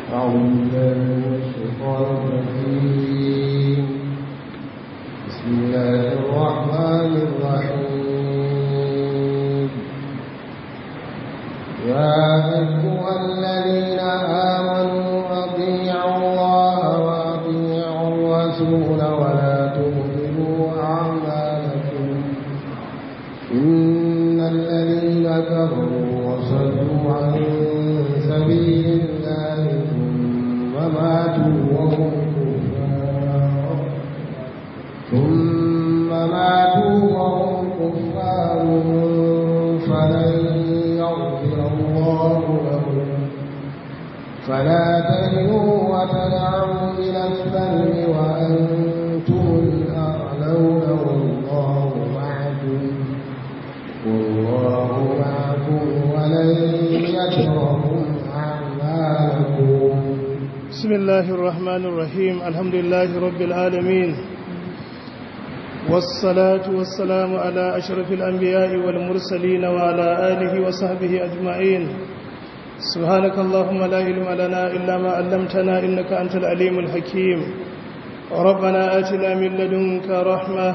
أعوذ بالله من الشيطان الرجيم بسم الله الرحمن الرحيم يا أيها الذين آمنوا أطيعوا الله وأطيعوا الرسول ولا تبطلوا أعمالكم إن الذين كفروا وصدوا عن سبيل الله ثم ماتوا وهم كفار ثم ماتوا وهم كفار فلن يغفر الله لهم فلا تهنوا وتدعوا إلى السلم وأنتم الأعلون والله معكم والله معكم ولن يتركم أعمالكم بسم الله الرحمن الرحيم الحمد لله رب العالمين والصلاة والسلام على أشرف الأنبياء والمرسلين وعلى آله وصحبه أجمعين سبحانك اللهم لا علم لنا إلا ما علمتنا إنك أنت العليم الحكيم ربنا آتنا من لدنك رحمة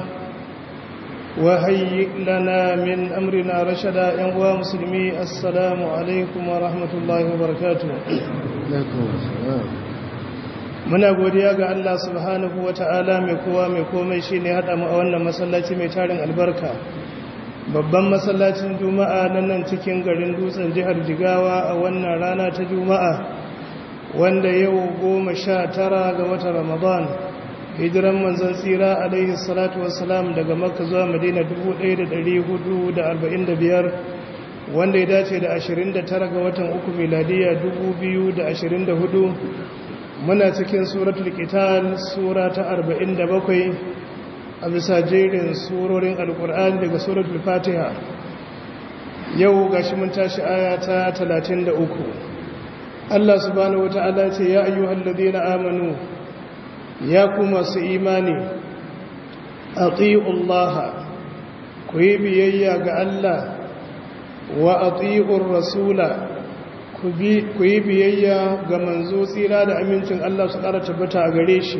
وهيئ لنا من أمرنا رشدا ينوى مسلمي السلام عليكم ورحمة الله وبركاته عليكم السلام muna godiya ga Allah subhanahu wa ta'ala mai kowa mai komai shi ne haɗa mu a wannan masallaci mai tarin albarka babban masallacin juma'a nan nan cikin garin dutsen jihar jigawa a wannan rana ta juma'a wanda yau goma sha tara ga watan ramadan hijiran manzon tsira alaihi salatu wassalam daga makka zuwa madina 1445 wanda ya dace da 29 ga watan uku miladiya 2024 muna cikin suratul qital sura ta 47 a bisa jerin surorin alkur'ani daga suratul fatiha yau gashi mun tashi aya ta 33 Allah subhanahu wata'ala ce ya ayyuhal ladina amanu ya ku masu imani atiullaha ku yi biyayya ga Allah wa atiur rasula ku yi biyayya ga manzo tsira da amincin Allah su ƙara tabbata a gare shi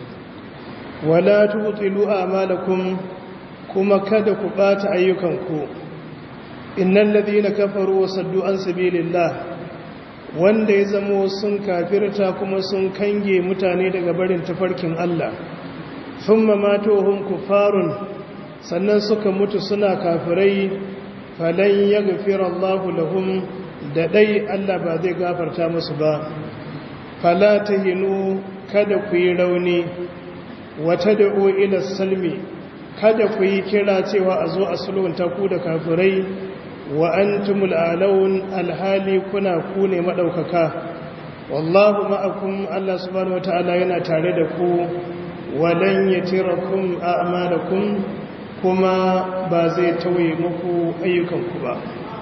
wala tubtilu a'malakum kuma kada ku bata ayyukanku innal ladina kafaru wa saddu an sabilillah wanda ya zamo sun kafirta kuma sun kange mutane daga barin tafarkin Allah thumma matuhum kufarun sannan suka mutu suna kafirai falan yaghfira Allahu lahum da dai Allah ba zai gafarta musu ba fala tahinu kada ku yi rauni wata da'o ila salmi kada ku yi kira cewa a zo a sulhunta ku da kafirai wa antumul alawun alhali kuna ku ne madaukaka wallahu ma'akum Allah subhanahu wataala yana tare da ku walan yatirakum a'malakum kuma ba zai tauye muku ayyukanku ba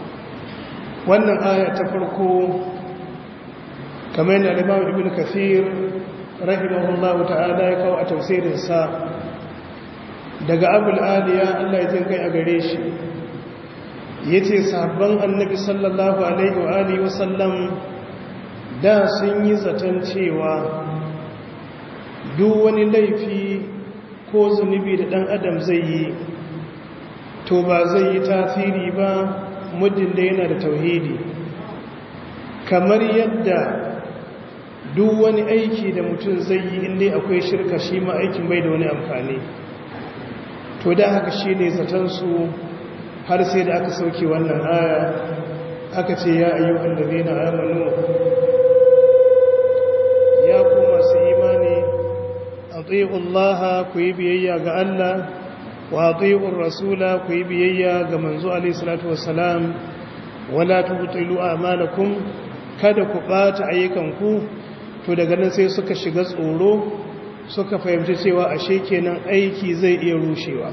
wannan aya ta farko kamar yana Imam Ibn Kathir rahimahullahu ta'ala ya kawo a tafsirinsa daga abul aliya Allah ya jin kai a gare shi yace sabon annabi sallallahu alaihi wa alihi wasallam da sun yi zaton cewa duk wani laifi ko zunubi da dan adam zai yi to ba zai yi tasiri ba muddin da yana da tauhidi kamar yadda duk wani aiki da mutum zai yi inda akwai shirka shi ma aikin bai da wani amfani to da haka shi ne zatansu har sai da aka sauke wannan aya aka ce ya ayyukan da zai na amanu ya ku masu imani a Allah ku yi biyayya ga Allah wa a rasula ku yi biyayya ga manzo alaihissalatu wassalam wala tubtilu a'malakum kada ku ɓata ayyukanku to daga nan sai suka shiga tsoro suka fahimci cewa ashe kenan aiki zai iya rushewa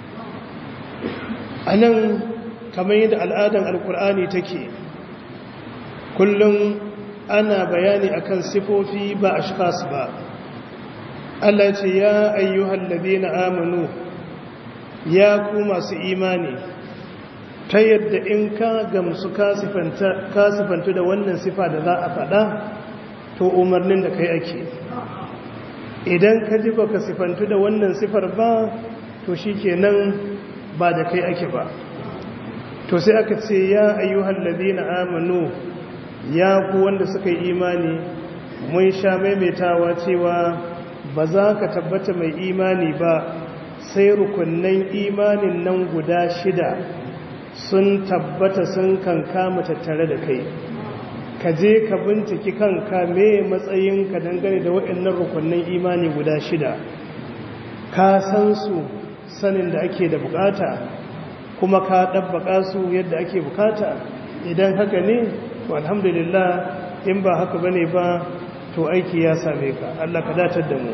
a nan kamar yadda al'adan alkur'ani take kullum ana bayani akan sifofi ba ashkas ba Allah ce ya ayyuhal ladina amanu ya ku masu imani ta yadda in ka gamsu ka sifantu da wannan sifa da za a faɗa to umarnin da kai ake idan ka ji baka sifantu da wannan sifar ba to shikenan ba da kai ake ba to sai aka ce ya ayyuhal ladina amanu ya ku wanda suka yi imani mun sha maimaitawa cewa ba za ka tabbata mai imani ba sai rukunnan imanin nan guda shida sun tabbata sun kankama tattare da kai ka je ka binciki kanka me matsayinka dangane da waɗannan rukunnan imani guda shida ka san su sanin da ake da bukata kuma ka ɗabbaƙa su yadda ake bukata idan haka ne to alhamdulillah in ba haka bane ba to aiki ya same ka Allah ka datar da mu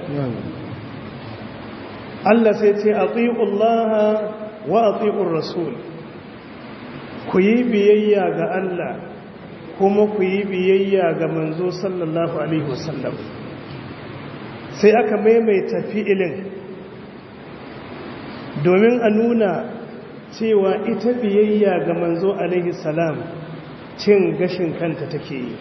Allah sai ce atiullaha wa atiur rasul ku yi biyayya ga Allah kuma ku yi biyayya ga manzo sallallahu alaihi wasallam sai aka maimaita fi'ilin domin a nuna cewa ita biyayya ga manzo alaihi salam cin gashin kanta take yi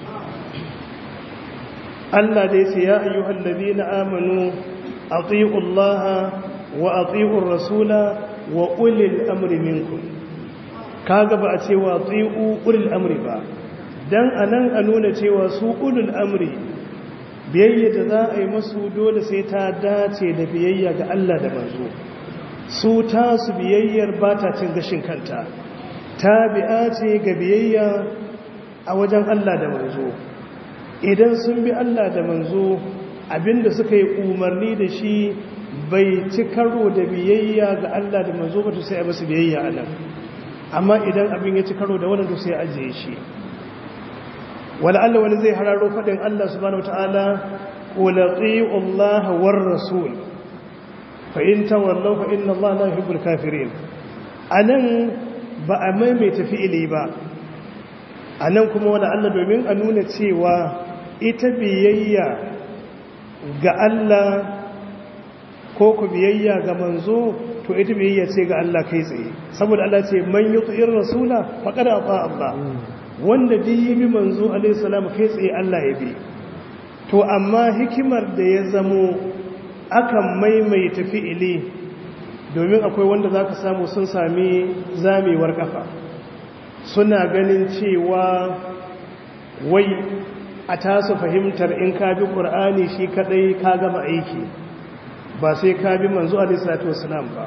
Allah da yace ya ayyuhal ladina amanu atiullaha wa atiur rasula wa ulil amri minkum kaga ba a ce wa atiu ulil amri ba dan anan a nuna cewa su ulul amri biyayya da za a yi masu dole sai ta dace da biyayya ga Allah da manzo su tasu biyayyar ba ta cin gashin kanta tabi'a ce ga biyayya a wajen Allah da manzo idan sun bi Allah da manzo abinda suka yi umarni da shi bai ci karo da biyayya ga Allah da manzo ba to sai a basu biyayya a nan amma idan abin ya ci karo da wannan to sai ajiye shi wala Allah wani zai hararo fadin Allah subhanahu wataala qul ati'u Allah war rasul fa in tawallaw fa inna Allah la yuhibbul kafirin anan ba a maimaita fi'ili ba anan kuma wala Allah domin a nuna cewa ita biyayya ga Allah ko ku biyayya ga manzo to ita biyayya ce ga Allah kai tsaye saboda Allah ce man yuti'ir rasula faqad ata Allah wanda duk yi bi manzo alaihi salam kai tsaye Allah ya bi to amma hikimar da ya zamo akan maimaita fi'ili domin akwai wanda zaka samu sun sami zamewar kafa suna ganin cewa wai a tasu fahimtar in ka bi qur'ani shi kadai ka gama aiki ba sai ka bi manzo alaihi salatu wasalam ba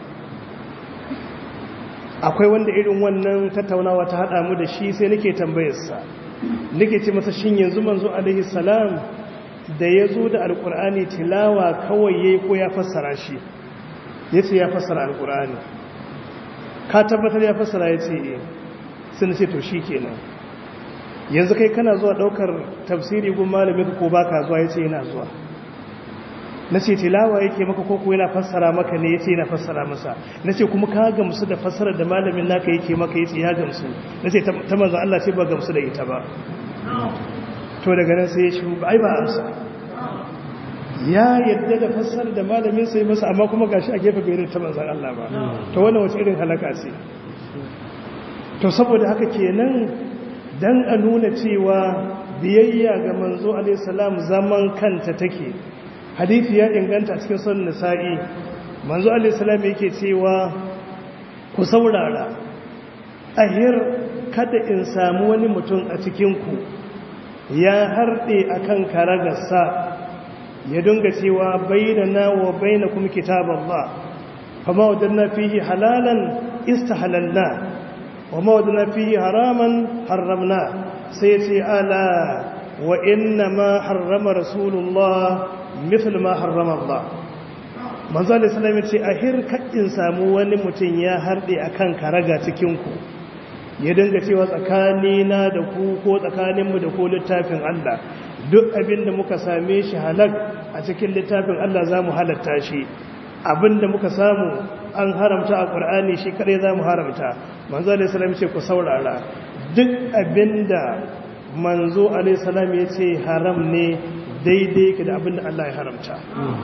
akwai wanda irin wannan tattaunawa ta hada mu da shi sai nake tambayarsa nake ce masa shin yanzu manzo alaihi salam da ya zo da alkur'ani tilawa kawai yayi ko ya fassara shi yace ya fassara alkur'ani ka tabbatar ya fassara yace eh sun ce to shikenan yanzu kai kana zuwa daukar tafsiri gun malamin ko baka zuwa yace yana zuwa na ce tilawa yake maka koko yana fassara maka ne yace yana fassara masa na ce kuma ka gamsu da fassarar da malamin naka yake maka yace ya gamsu na ce ta manzo Allah ce ba gamsu da ita ba to daga nan sai ya shi ai ba amsa ya yadda da fassarar da malamin sai masa amma kuma gashi a gefe bai ta manzo Allah ba to wannan wace irin halaka ce to saboda haka kenan dan a nuna cewa biyayya ga manzo alaihi salam zaman kanta take hadithi ya inganta cikin son nisa'i manzo alaihissalam yake cewa ku saurara ahir kada in samu wani mutum a cikinku ya harɗe akan karagarsa ya dunga cewa bainana wa bainakum kitaballah fama wadanna fihi halalan istahalalna wa ma wadanna fihi haraman harramna sai ce ala wa inna ma harrama rasulullah misal ma harrama Allah manzo Allah sallallahu alaihi ce a hirkakin samu wani mutum ya harde akan karaga cikin ku ya dinga cewa tsakani na da ku ko tsakanin mu da ko littafin Allah duk abinda muka same shi halak a cikin littafin Allah zamu halatta shi abinda muka samu an haramta a Qur'ani shi kadai zamu haramta manzo Allah sallallahu alaihi ce ku saurara duk abinda manzo alaihi salam ya ce haram ne daidai ka da abin da Allah ya haramta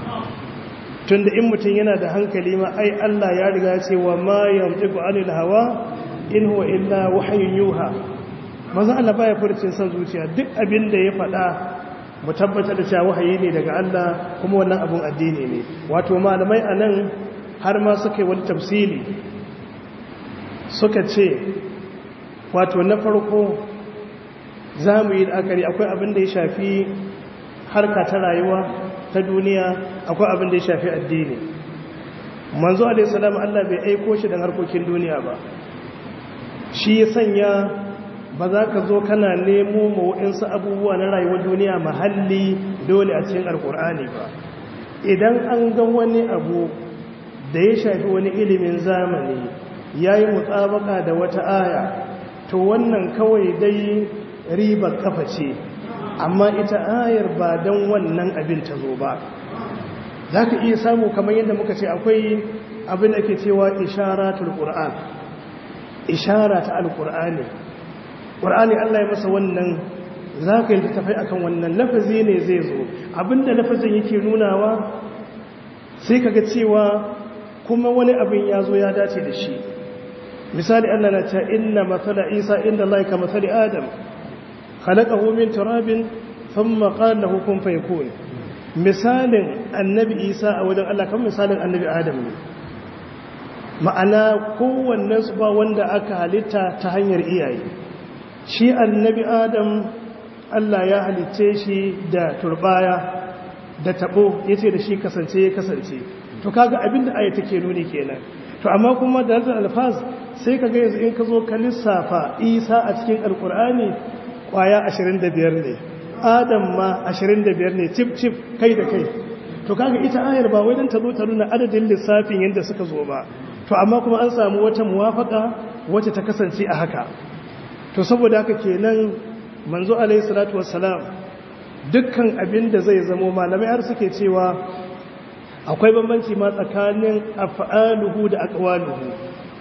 tun da in mutum yana da hankali ma ai Allah ya riga ce wa ma yamtiku anil hawa in huwa illa wahyun yuha manzo Allah baya furcin san zuciya duk abin da ya faɗa mu tabbatar da cewa wahayi ne daga Allah kuma wannan abun addini ne wato malamai anan har ma suka yi wani tafsiri suka ce wato na farko za mu yi la'akari akwai abin da ya shafi harka ta rayuwa ta duniya akwai abin da ya shafi addini manzo alaihissalam Allah bai aiko shi don harkokin duniya ba shi ya sanya ba za ka zo kana nemo mawa'insu abubuwa na rayuwar duniya mahalli dole a cikin alkur'ani ba idan an ga wani abu da ya shafi wani ilimin zamani ya yi mutsabaka da wata aya to wannan kawai dai ribar kafa ce amma ita ayar ba don wannan abin ta zo ba za ka iya samu kamar yadda muka ce akwai abin da ke cewa isharatul qur'an ishara ta alqur'ani qur'ani Allah ya masa wannan za ka yi tafai akan wannan lafazi ne zai zo abinda lafazin yake nunawa sai kaga cewa kuma wani abin ya zo ya dace da shi misali Allah na ta inna mathala isa inda Allah ka mathali adam khalaqahu min turabin thumma qala lahu kun fayakun misalin annabi isa a wajen Allah kan misalin annabi adam ne ma'ana kowannen su ba wanda aka halitta ta hanyar iyaye shi annabi adam Allah ya halitce shi da turbaya da tabo yace da shi kasance ya kasance to kaga abinda aya take nuni kenan to amma kuma da hadal alfaz sai kaga yanzu in ka zo ka lissafa Isa a cikin alkur'ani kwaya 25 ne Adam ma 25 ne cif cif kai da kai to kaga ita ayar ba wai dan ta zo ta nuna adadin lissafin yanda suka zo ba to amma kuma an samu wata muwafaka wacce ta kasance a haka to saboda haka kenan manzo alaihi salatu wassalam dukkan abin da zai zamo malamai har suke cewa akwai bambanci ma tsakanin af'aluhu da aqwaluhu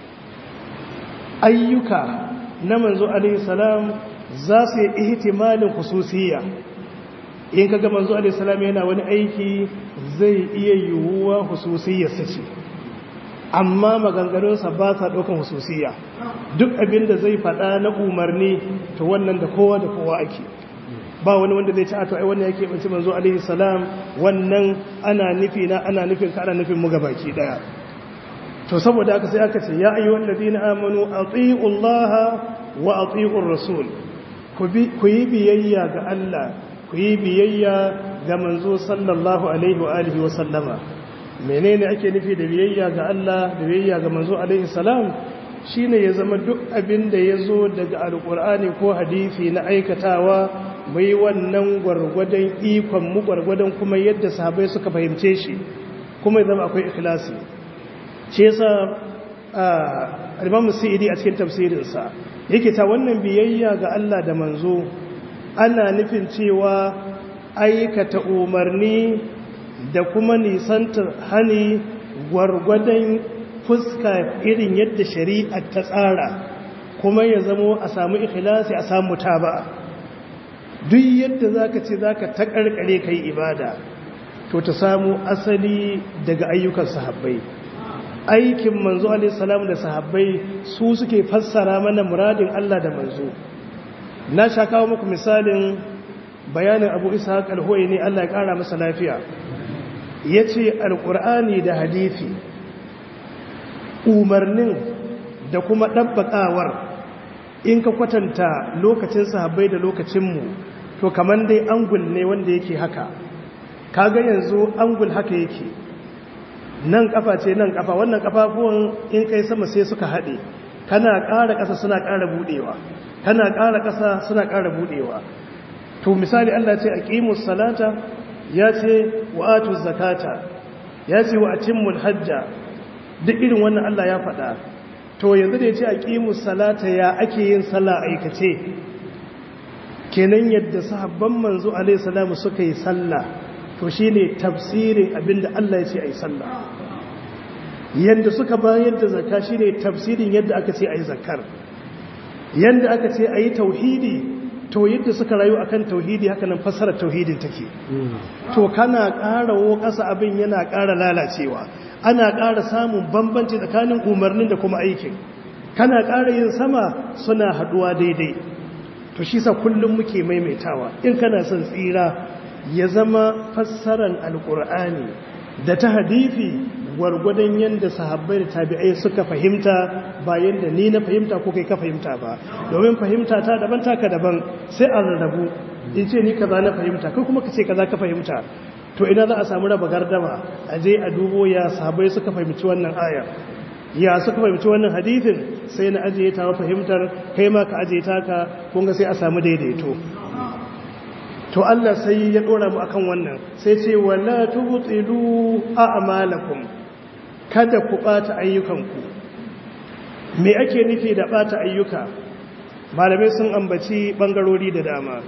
ayyuka na manzo alaihi salam za su yi ihtimalin khususiyya in kaga manzo alaihi salam yana wani aiki zai iya yiwuwa khususiyyarsa ce amma maganganunsa ba sa ɗaukan hususiya duk abin da zai faɗa na umarni to wannan da kowa da kowa ake ba wani wanda zai ci a to ai wannan yake banci manzo alaihi salam wannan ana nufi na ana nufin ka ana nufin mu baki daya to saboda haka sai aka ce ya ayyuhal ladina amanu atiullaha wa atiur rasul ku yi biyayya ga Allah ku yi biyayya ga manzo sallallahu alaihi wa alihi wa sallama menene ake nufi da biyayya ga Allah da biyayya ga manzo alaihi salam shine ya zama duk abin da yazo daga alqur'ani ko hadisi na aikatawa mai wannan gwargwadon ikon mu gwargwadon kuma yadda sahabbai suka fahimce shi kuma ya zama akwai ikhlasi shi yasa al-Imam Sa'idi a cikin tafsirin sa yake ta wannan biyayya ga Allah da manzo ana nufin cewa aikata umarni da kuma nisantar hani gwargwadon fuska irin yadda shari'a ta tsara kuma ya zamo a samu ikhlasi a samu taba duk yadda zaka ce zaka ta karkare kai ibada to ta samu asali daga ayyukan sahabbai aikin manzo alaihi salam da sahabbai su suke fassara mana muradin Allah da manzo na sha kawo muku misalin bayanin Abu Ishaq al-Huwaini Allah ya kara masa lafiya ya ce alƙur'ani da hadithi umarnin da kuma ɗabbaƙawar in ka kwatanta lokacin sahabbai da lokacinmu to kamar dai angul ne wanda yake haka kaga yanzu angul haka yake nan kafa ce nan kafa wannan kafafuwan in kai sama sai suka haɗe kana ƙara ƙasa suna ƙara buɗewa kana ƙara ƙasa suna ƙara buɗewa to misali Allah ce aqimus salata ya ce wa atu zakata ya ce wa atimmul hajja duk irin wannan Allah ya faɗa to yanzu da ya ce aqimus salata ya ake yin sallah aikace kenan yadda sahabban manzo alaihi salamu suka yi sallah to shine tafsirin abinda Allah ya ce ayi sallah yanda suka bayar da zakka shine tafsirin yadda aka ce ayi zakkar yanda aka ce ayi tauhidi to yadda suka rayu akan tauhidi haka nan fassarar tauhidin take to kana ƙara wo ƙasa abin yana ƙara lalacewa ana ƙara samun bambanci tsakanin umarnin da kuma aikin kana ƙara yin sama suna haɗuwa daidai to shi sa kullum muke maimaitawa in kana son tsira ya zama fassaran alkur'ani da ta hadithi gwargwadon yadda sahabbai da tabi'ai suka fahimta bayan da ni na fahimta ko kai ka fahimta ba domin fahimta ta daban taka daban sai a rarrabu in ce ni kaza na fahimta kai kuma ka ce kaza ka fahimta to ina za a samu raba gardama a je a dubo ya sahabbai suka fahimci wannan ayar ya suka fahimci wannan hadithin sai na ajiye ta fahimtar kai ma ka ajiye taka kun ga sai a samu daidaito to Allah sai ya dora mu akan wannan sai ce wala tubtilu a'malakum kada ku bata ayyukanku me ake nufi da bata ayyuka malamai sun ambaci bangarori da dama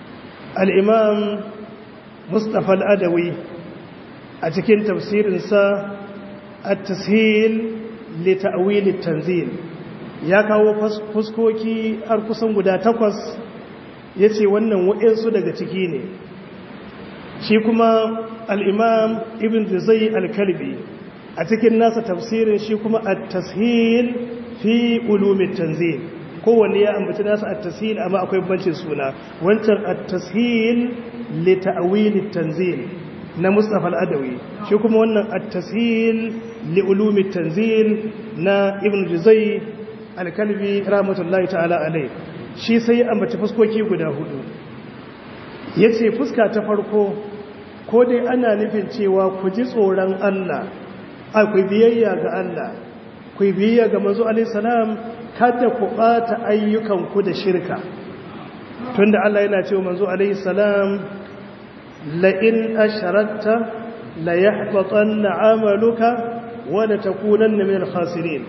al-imam Mustafa al-Adawi a cikin tafsirinsa at-tashil li ta'wil at-tanzil ya kawo fuskoki har kusan guda takwas ya ce wannan waɗansu daga ciki ne shi kuma al'imam ibn zai alkalbi a cikin nasa tafsirin shi kuma a tashil fi ulumin tanzil kowanne ya ambaci nasa a tashil amma akwai bancin suna wancan a tashil li ta'wili tanzil na Mustapha al-Adawi shi kuma wannan a tashil li ulumin tanzil na ibn Juzai al-Kalbi rahmatullahi ta'ala alai shi sai ambaci fuskoki guda hudu yace fuska ta farko ko dai ana nufin cewa ku ji tsoron Allah akwai biyayya ga Allah ku biyayya ga manzo alaihi salam kada ku bata ayyukanku da shirka tunda Allah yana cewa manzo alaihi salam la in asharakta la yahbatanna amaluka wa la takunanna min al-khasirin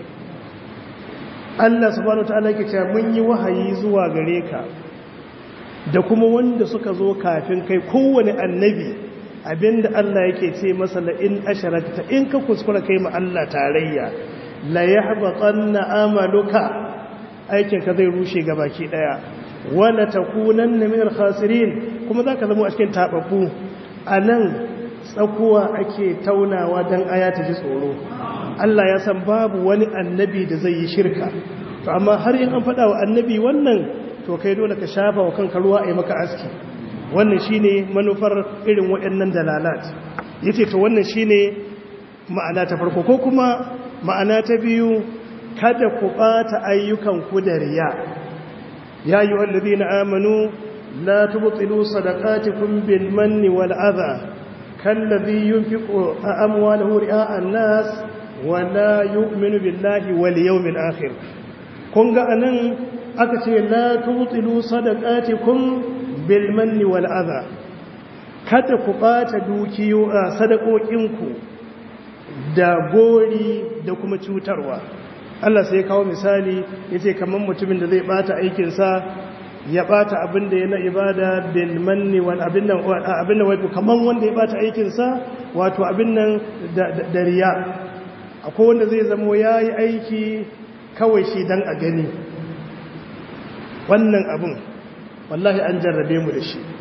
Allah subhanahu wataala yake cewa mun yi wahayi zuwa gare ka da kuma wanda suka zo kafin kai kowane annabi abinda Allah yake ce masa la in asharakta in ka kuskura kai ma Allah tarayya la yahbatanna amaluka aikin ka zai rushe gabaki daya wala takunanna min al-khasirin kuma zaka zama a cikin tababbu anan tsakuwa ake taunawa dan aya ta ji tsoro Allah ya san babu wani annabi da zai yi shirka to amma har in an faɗa wa annabi wannan to kai dole ka shafa wa kanka ruwa a yi maka aski wannan shine manufar irin waɗannan dalalat yace to wannan shine ma'ana ta farko ko kuma ma'ana ta biyu kada ku ɓata ayyukan ku da riya ya yi wallazina amanu la tubtilu sadaqatikum bil manni wal adha kallazi yunfiqu amwalahu ri'a an-nas wala yu'minu billahi wal yawmil akhir kun ga anan aka ce la tubtilu sadaqatikum bil manni wal adha kada ku bata dukiyo sadaqokinku da gori da kuma cutarwa Allah sai ya kawo misali yace kaman mutumin da zai bata aikin sa ya bata abin da yana ibada bil manni wal abin nan abin nan wato kaman wanda ya bata aikin sa wato abin nan da riya akwai wanda zai zamo ya yi aiki kawai shi don a gani wannan abin wallahi an jarrabe mu da shi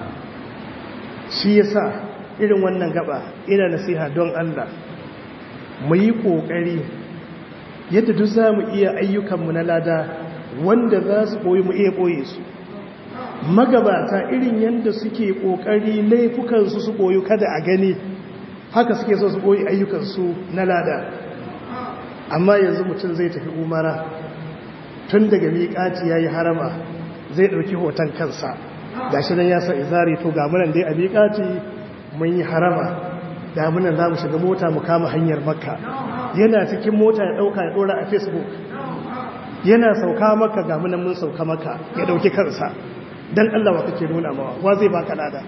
shi ya sa irin wannan gaba ina nasiha don Allah mu yi ƙoƙari yadda duk za mu iya ayyukanmu na lada wanda za su ɓoyi mu iya ɓoye su magabata irin yadda suke ƙoƙari laifukansu su ɓoyi kada a gani haka suke so su ɓoye ayyukansu na lada amma yanzu mutum zai tafi umara tun daga miƙaci ya yi harama zai ɗauki hoton kansa ga shi nan ya sa izari to ga munan dai a miƙaci mun yi harama da munan za mu shiga mota mu kama hanyar makka yana cikin mota ya ɗauka ya ɗora a facebook yana sauka maka ga munan mun sauka maka ya ɗauki kansa don allah wa kake nuna mawa wa zai baka lada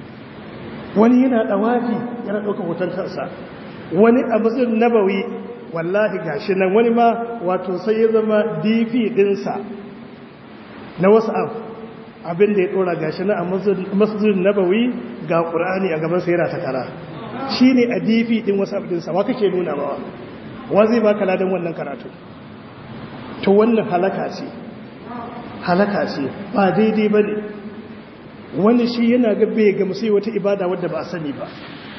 wani yana ɗawafi yana ɗauka hoton kansa wani abu zai nabawi wallahi gashi nan wani ma wato sai ya zama dp dinsa na wasu abin da ya dora gashi na a masjidin nabawi ga ƙur'ani a gaban sai yana takara shi ne a dp din wasu dinsa wa kake nuna ba wa zai baka ladan wannan karatu to wannan halaka ce halaka ce ba daidai ba ne wani shi yana gabe ga musu wata ibada wadda ba a sani ba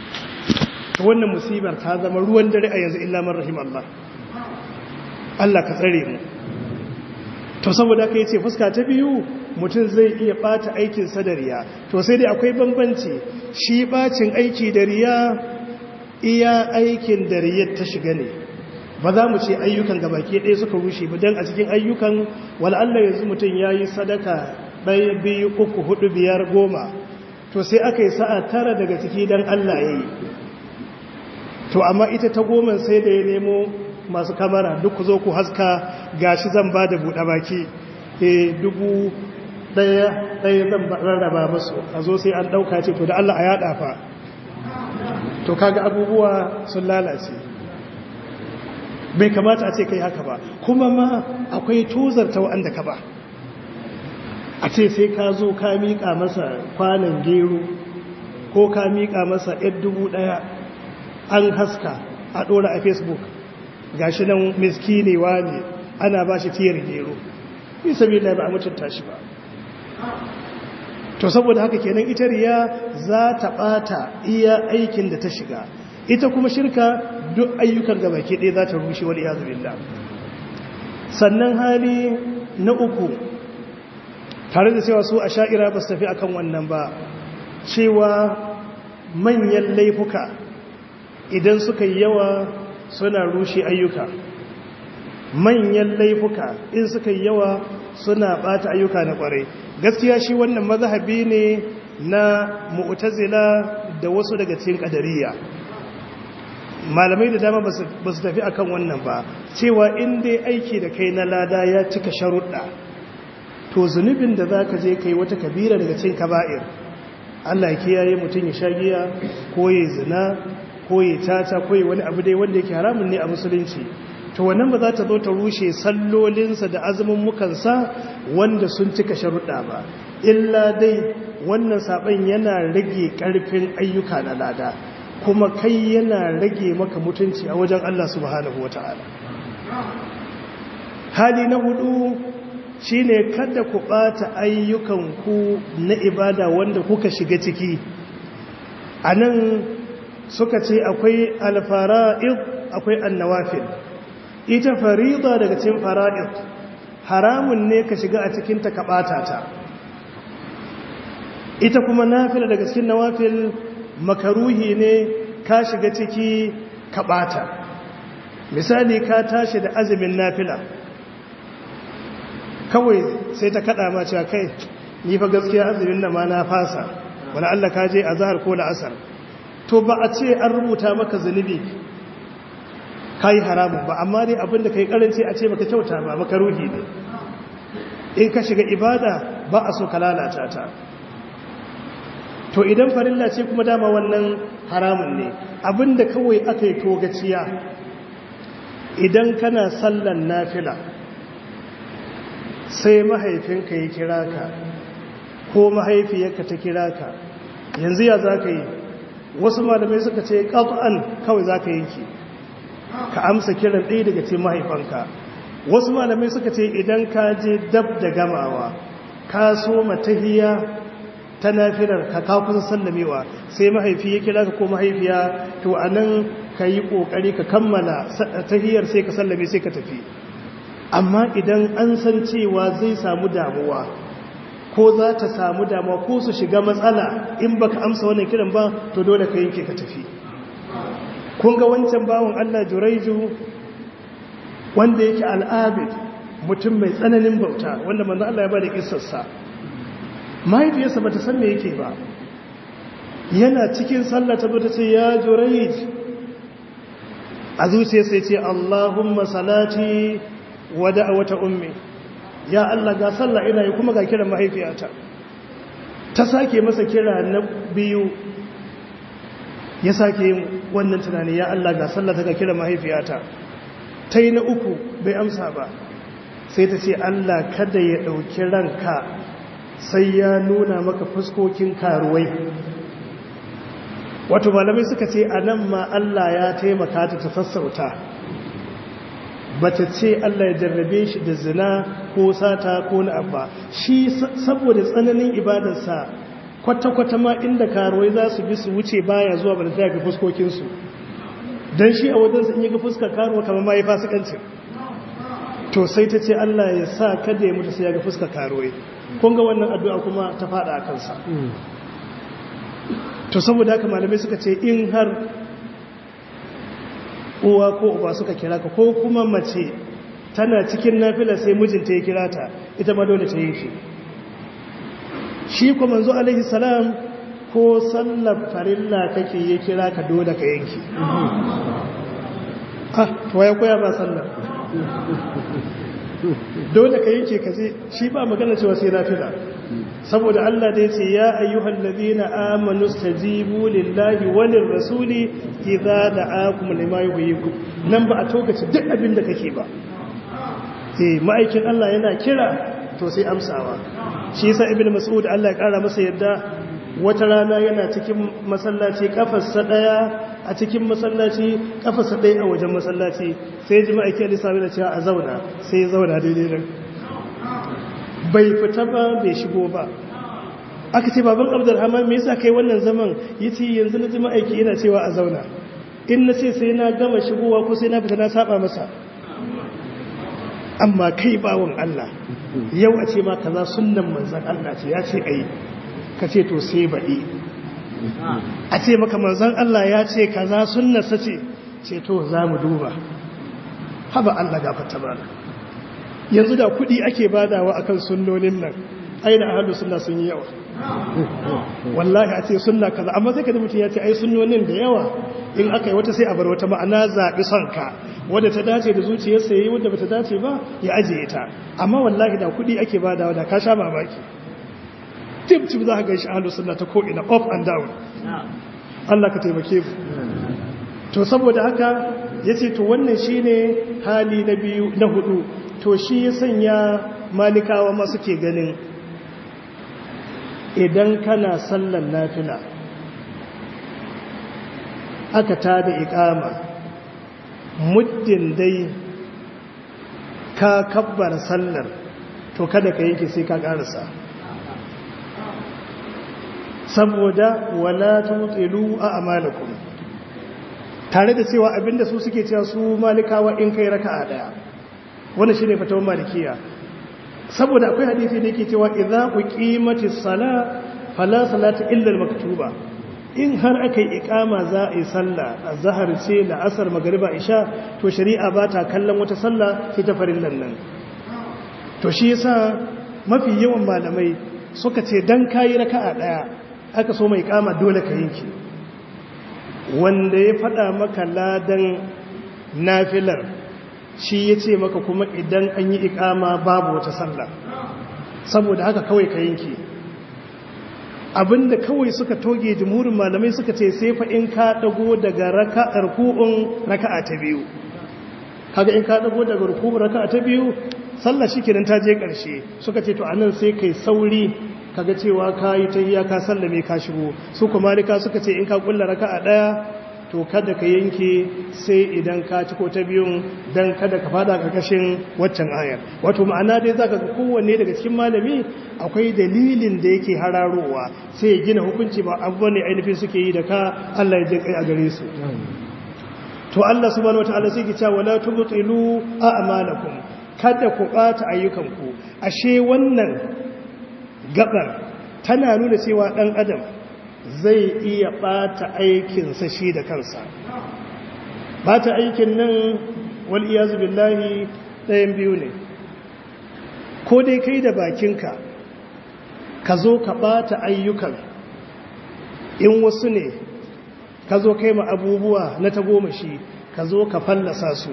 wannan musibar ta zama ruwan dare a yanzu illa man rahim Allah Allah ka tsare mu to saboda ka yace fuska ta biyu mutum zai iya ɓata aikinsa da riya to sai dai akwai bambanci shi ɓacin aiki da riya iya aikin da riyar ta shiga ne ba za mu ce ayyukan gabaki ɗaya suka rushe ba don a cikin ayyukan wal'alla yanzu mutum ya yi sadaka ɗaya biyu uku hudu biyar goma to sai aka yi sa'a tara daga ciki don allah ya yi to amma ita ta goma sai da ya nemo masu kamara duk ku zo ku haska gashi zan ba da buɗe baki e dubu ɗaya ɗaya zan rarraba masu a zo sai an ɗauka ce to da allah a yaɗa fa to kaga abubuwa sun lalace bai kamata a ce kai haka ba kuma ma akwai tozarta wa'anda ka ba a ce sai ka zo ka miƙa masa kwanan gero ko ka miƙa masa ɗaya dubu ɗaya an haska a ɗora a facebook gashi nan miskinewa ne ana ba shi tiyar gero isa bi ba a mutunta shi ba to saboda haka kenan ita riya za ta ɓata iya aikin da ta shiga ita kuma shirka duk ayyukan gaba ke ɗaya za ta rushe wani yazu billah sannan hali na uku tare da cewa su a sha'ira ba su tafi akan wannan ba cewa manyan laifuka idan suka yi yawa suna rushe ayyuka manyan laifuka in suka yi yawa suna ɓata ayyuka na ƙwarai gaskiya shi wannan mazhabi ne na mu'tazila da wasu daga cikin ƙadariya malamai da dama ba su tafi akan wannan ba cewa in dai aiki da kai na lada ya cika sharuɗa to zunubin da za ka je kai wata kabira daga cin kaba'ir Allah ya kiyaye mutum ya sha giya ko ya zina ko ya tata ko ya wani abu dai wanda yake haramun ne a musulunci to wannan ba za ta zo ta rushe sallolinsa da azumin mukansa wanda sun cika sharuɗa ba illa dai wannan saɓon yana rage ƙarfin ayyuka na lada kuma kai yana rage maka mutunci a wajen Allah subhanahu wa ta'ala. Hali na hudu shi ne kada ku ɓata ayyukanku na ibada wanda kuka shiga ciki. A nan suka ce akwai alfara'id akwai annawafil. Ita farida daga cikin fara'id haramun ne ka shiga a cikinta ka ɓata ta. Ita kuma nafila daga cikin nawafil makaruhi ne ka shiga ciki ka ɓata misali ka tashi da azumin nafila kawai sai ta kaɗa ma cewa kai ni fa gaskiya azumin na ma na fasa wani Allah ka je a zahar ko la'asar to ba a ce an rubuta maka zunubi ka yi haramun ba amma dai abinda ka yi karanci a ce maka kyauta ba makaruhi ne in ka shiga ibada ba a so ka lalata ta to idan farilla ce kuma dama wannan haramun ne abinda kawai aka yi togaciya idan kana sallan nafila sai mahaifinka ya kira ka ko mahaifiyarka ta kira ka yanzu ya za ka yi wasu malamai suka ce ƙaf'an kawai za ka yanki ka amsa kiran ɗaya daga ce mahaifanka wasu malamai suka ce idan ka je dab da gamawa ka so matahiya ta nafilar ka ka kusa sallamewa sai mahaifi ya kira ka ko mahaifiya to a nan ka yi ƙoƙari ka kammala tahiyar sai ka sallame sai ka tafi amma idan an san cewa zai samu damuwa ko za ta samu damuwa ko su shiga matsala in baka amsa wannan kiran ba to dole ka yanke ka tafi kun ga wancan bawon Allah Juraiju wanda yake al'abid mutum mai tsananin bauta wanda manzo Allah ya bada kissarsa mahaifiyarsa bata san me yake ba yana cikin sallah ta bata ce ya Juraij a zuciya sai ce Allahumma salati wa da'wata ummi ya Allah ga sallah ina yi kuma ga kiran mahaifiyata ta sake masa kira na biyu ya sake yin wannan tunani ya Allah ga sallah ta ga kiran mahaifiyata ta yi na uku bai amsa ba sai ta ce Allah kada ya ɗauki ranka sai ya nuna maka fuskokin karuwai wato malamai suka ce a nan ma Allah ya taimaka ta ta sassauta bata ce Allah ya jarrabe shi da zina ko sata ko na abba shi saboda tsananin ibadarsa kwata-kwata ma inda karuwai za su bi su wuce baya zuwa ba da ta ga fuskokinsu don shi a wajensa in yi ga fuskar karuwa kamar ma yi fasikancin to sai ta ce Allah ya sa kada ya mutu sai ya ga fuskar karuwai kun ga wannan addu'a kuma ta fada a kansa to saboda haka malamai suka ce in har uwa ko uba suka kira ka ko kuma mace tana cikin nafila sai mijinta ya kira ta ita ma dole ta yi shi shi kuma manzo alaihi salam ko sallar farilla kake ya kira ka dole ka yanki ah to ya koya ba sallar dole ka yanke ka je shi ba magana cewa sai nafila saboda Allah da yace ya ayyuhal ladina amanu stajibu lillahi walir rasuli idza da'akum lima yuhyikum nan ba a tokace duk abin da kake ba eh ma'aikin Allah yana kira to sai amsawa shi yasa ibnu mas'ud Allah ya kara masa yadda wata rana yana cikin masallaci kafarsa daya a cikin masallaci kafarsa daya a wajen masallaci sai ji ma'aikin Allah sai cewa a zauna sai ya zauna daidai nan bai fita ba bai shigo ba aka ce baban abdurrahman me yasa kai wannan zaman yace yanzu na ji ma'aiki yana cewa a zauna in na ce sai na gama shigowa ko sai na fita na saba masa amma kai bawon Allah yau a ce ma kaza sunnan manzon Allah ce ya ce ai ka ce to sai baɗi a ce maka manzon Allah ya ce kaza sunnarsa ce ce to za mu duba haba Allah gafarta mana yanzu da kuɗi ake badawa akan sunnonin nan aina ahlus sunna sun yi yawa wallahi a ce sunna kaza amma sai ka mutum ya ce ai sunnonin da yawa in aka yi wata sai a bar wata ma'ana zaɓi son ka wadda ta dace da zuciyarsa yayi wadda bata dace ba ya ajiye ta amma wallahi da kuɗi ake badawa da ka sha mamaki tip tip za ka ga shi ahlus sunna ta ko ina up and down Allah ka taimake mu to saboda haka yace to wannan shine hali na biyu na hudu to shi ya sanya malikawa ma suke ganin idan kana sallan nafila aka tada ikama muddin dai ka kabbar sallar to kada ka yanke sai ka karasa saboda wala tutilu a amalakum tare da cewa abinda su suke cewa su malikawa in kai raka'a daya wannan shine fatawan malikiya saboda akwai hadisi da yake cewa idza uqimatis sala fala salata illa al-maktuba in har akai iqama za a yi sallah azhar ce la asar magriba isha to shari'a ba ta kallon wata sallah sai ta farillan nan to shi yasa mafi yawan malamai suka ce dan kai raka'a daya aka so mai iqama dole ka yanki wanda ya fada maka ladan nafilar shi ya ce maka kuma idan an yi ikama babu wata sallah saboda haka kawai ka yanki abinda kawai suka toge jimurin malamai suka ce sai fa in ka dago daga raka'ar ku'un raka'a ta biyu kaga in ka dago daga ruku'un raka'a ta biyu sallah shikenan ta je karshe suka ce to anan sai kai sauri kaga cewa kayi tahiyya ka sallame ka shigo su kuma malika suka ce in ka kulla raka'a daya to kada ka yanke sai idan ka ci ko ta biyun dan kada ka fada karkashin waccan ayar wato ma'ana dai zaka ga kowanne daga cikin malami akwai dalilin da yake hararowa sai ya gina hukunci ba abubuwan ne ainihin suke yi da ka Allah ya je kai a gare su to Allah subhanahu wataala sai ki cewa wala tubtilu a'malakum kada ku bata ayyukanku ashe wannan gabar tana nuna cewa dan adam zai iya ɓata aikinsa shi da kansa ɓata aikin nan wal'iyazu billahi ɗayan biyu ne ko dai kai da bakinka ka zo ka ɓata ayyukan in wasu ne ka zo kai ma abubuwa na tagomashi ka zo ka fallasa su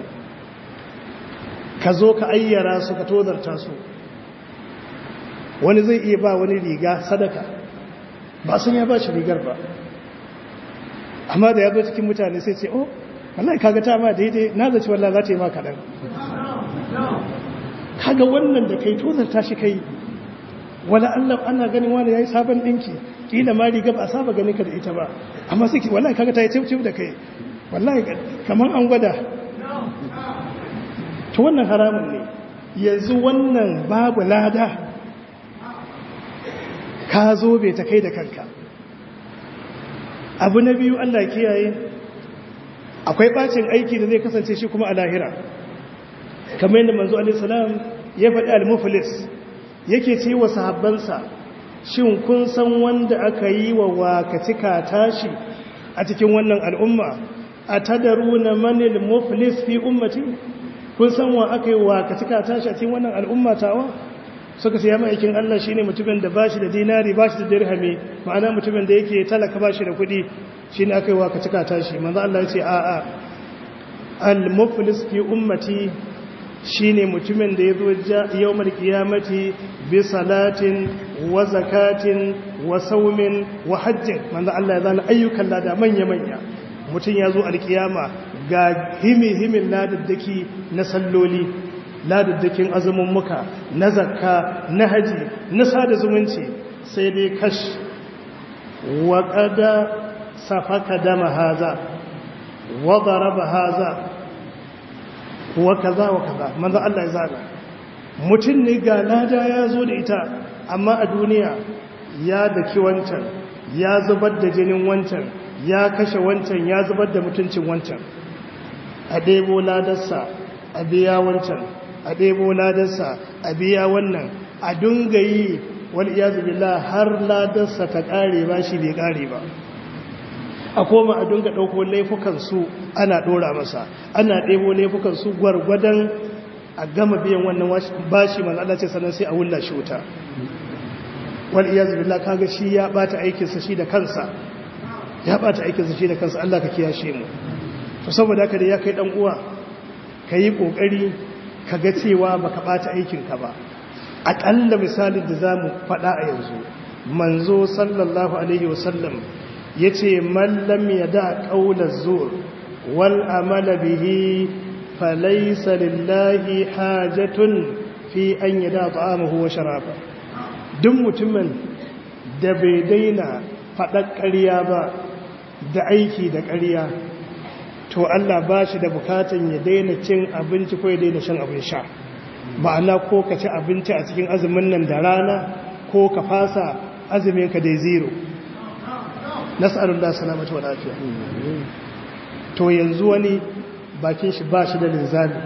ka zo ka ayyara su ka tozarta su wani zai iya ba wani riga sadaka ba sun ya ba shi rigar ba amma da ya zo cikin mutane sai ce oh wallahi kaga ta ma daidai na zaci wallahi za ta yi ma kaɗan kaga wannan da kai tozarta shi kai wala Allah ana ganin wani yayi sabon dinki kila ma riga ba a saba ganin ka da ita ba amma sai wallahi kaga ta yi cif da kai wallahi kaman an gwada to wannan haramun ne yanzu wannan babu lada ka zo bai ta kai da kanka abu na biyu Allah kiyaye akwai bacin aiki da zai kasance shi kuma a lahira kamar yadda manzo alaihi salam ya faɗi al-muflis yake ce wa sahabbansa shin kun san wanda aka yi wa wakacika tashi a cikin wannan al'umma a tadaruna manil muflis fi ummati kun san wa aka yi wakacika tashi a cikin wannan al'umma tawa suka ce ya ma'aikin Allah shi ne mutumin da ba shi da dinari ba shi da dirhami ma'ana mutumin da yake talaka ba shi da kuɗi shi ne aka yi wakacika tashi manzo Allah ya ce a'a al-muflis fi ummati shine mutumin da ya zo yawmal qiyamati bi salatin wa zakatin wa saumin wa hajjin manzo Allah ya zana ayyukan lada manya manya mutum ya zo alkiyama ga himi himin ladaddaki na salloli ladaddakin azumin muka na zakka na haji na sada zumunci sai dai kash wa qada safaka dama haza wa daraba haza wa kaza wa kaza manzo Allah ya zaga mutum ne ga lada ya zo da ita amma a duniya ya daki wancan ya zubar da jinin wancan ya kashe wancan ya zubar da mutuncin wancan a ɗebo ladarsa a biya wancan a ɗebo ladarsa a biya wannan a dunga yi wal iyazu billah har ladarsa ta ƙare ba shi bai ƙare ba a koma a dunga ɗauko laifukansu ana ɗora masa ana ɗebo laifukansu gwargwadon a gama biyan wannan bashi man Allah ce sannan sai a wulla shi wuta wal iyaz billah kaga shi ya bata aikinsa shi da kansa ya bata aikinsa shi da kansa Allah ka kiyashe mu to saboda haka da ya kai dan uwa kayi kokari kaga cewa baka bata aikin ka ba akalla misalin da zamu faɗa a yanzu manzo sallallahu alaihi wasallam ya ce mallam ya da ƙaunar zuwa wal amala bihi falaisa lillahi hajatun fi an yi da ta'amahu wa sharafa duk mutumin da bai daina faɗar ƙarya ba da aiki da ƙarya to Allah ba shi da bukatan ya daina cin abinci ko ya daina shan abin sha ma'ana ko ka ci abinci a cikin azumin nan da rana ko ka fasa azumin ka dai zero nas'alullah salamatu wa lafiya to yanzu wani bakin shi ba shi da linzami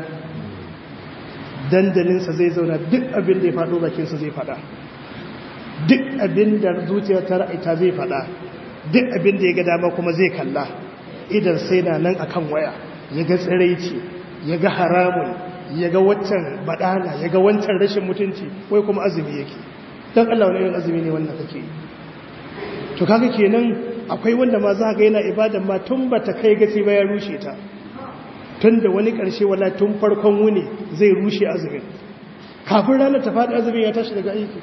dandalinsa zai zauna duk abin da ya faɗo bakinsa zai faɗa duk abin da zuciya ta ra'aita zai faɗa duk abin da ya ga dama kuma zai kalla idan sai na nan akan waya ya ga tsiraici ya ga haramun ya ga waccan baɗala ya ga wancan rashin mutunci wai kuma azumi yake don Allah wani irin azumi ne wannan kake yi to kaga kenan akwai wanda ma za ga yana ibadan ma tun ba ta kai gaci ba ya rushe ta tun da wani ƙarshe wala tun farkon wuni zai rushe azumin kafin ranar ta faɗi azumin ya tashi daga aiki